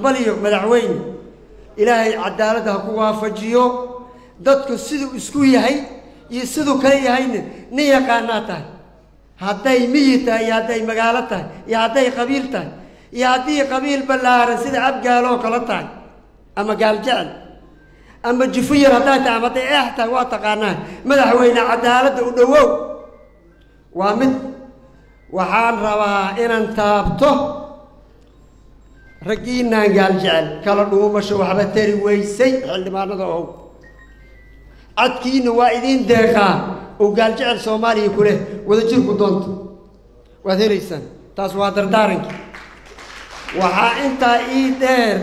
hambaliyo madaxweyne ilaahay cadaaladda ha ku waafajiyo dadku siduu isku yahay iyo siduu kale yahayna nin yaqaanaa tahay hadday miyi tahay iyo hadday magaalo tahay iyo hadday qabiil tahay iyo haddii qabiil ballaaran sida abgaaloo kale tahay ama gaaljecel ama jufuyar hadday tahay ama hadday eex tahay waa taqaanaa madaxweyne cadaaladda u dhowow waa mid waxaan rabaa inaan taabto raggiinaan gaaljecel kala dhuumasho waxba tari weysay xildhibaanada ow cadkiina waa idiin deeqaa oo gaaljecel soomaaliya ku leh wadajirku doonto waad helaysaan taas waa dardaaranki waxaa intaa ii dheer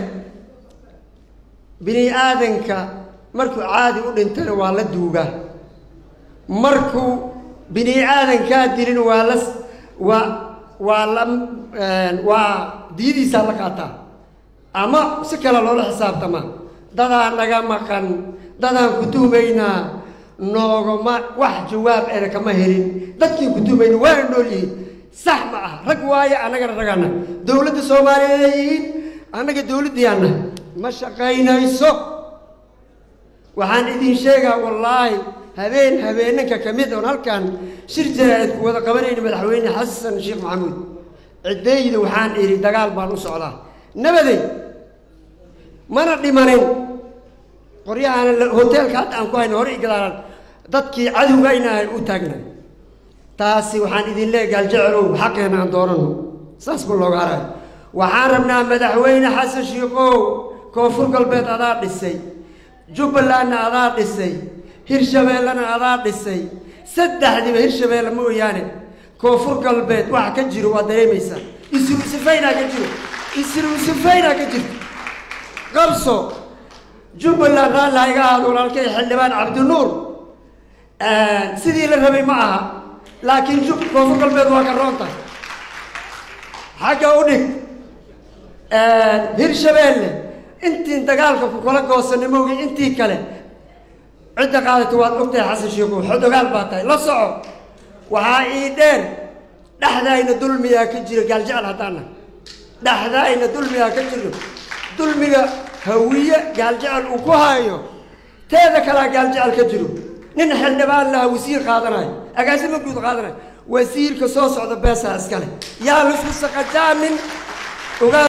bini aadanka markuu caadi u dhintana waa la duugaa markuu bini aadankaa dilin waa la waa waa la waa diyadiisaa la qaataa ama si kale loola xisaabtamaa dadaa naga maqan dadaan ku tuhmaynaa noogama wax jawaab ena kama helin dadkii ku tuhmayna waana nool yihiin sax ma ah rag waaye annagana ragana dowladda soomaaliya leeyihiin annaga dowladdiyaana ma shaqaynayso waxaan idin sheegaa wallaahi habeen habeenanka ka mid oon halkan shir jaraa'id ku wada qabanayna madaxweyne xasan sheekh maxamuud ciddeyda waxaan idhi dagaal baan u socdaa nabaday mana dhimanin qoryahaana hoteelka hadda aan ku hayno hore i gadaalan dadkii cadowgaynahay u taagnay taasi waxaan idin leeya gaaljecelow xaqeena aan doonano saas ku looga harayo waxaan rabnaa madaxweyne xasan shiikow koonfur galbeed adaa dhisay jubbalandna adaa dhisay hirshabeellena adaa dhisay saddexdiiba hirshabeelle mooyaane koonfur galbeed waxa ka jiro waa dareemaysaa isruusifaynaa ka jiro isruusifaynaa ka jirto qabso jubbaland raalli ha iga ahaado walaalkay xildhibaan cabdinuur sidii la rabay ma aha laakiin jub koonfur galbeed waa ka roon tahay xagga u dhig hirshabeelle intiin dagaalka ku kala goosanay moogi intii kale cidda qaadata waad ogtahay xasan sheikow xodogaal baa tahay la soco waxaa ii dheer dhexdaayna dulmiyaa ka jira gaaljecel haddaana dhexdaayna dulmiyaa ka jiro dulmiga hawiye gaaljecel uu ku hayo teeda kalea gaaljecel ka jiro nin xildhibaan laha wasiir qaadanayo agaasimo guud qaadanayo wasiirka soo socda beesaa iskale yaa laisku saqajaamin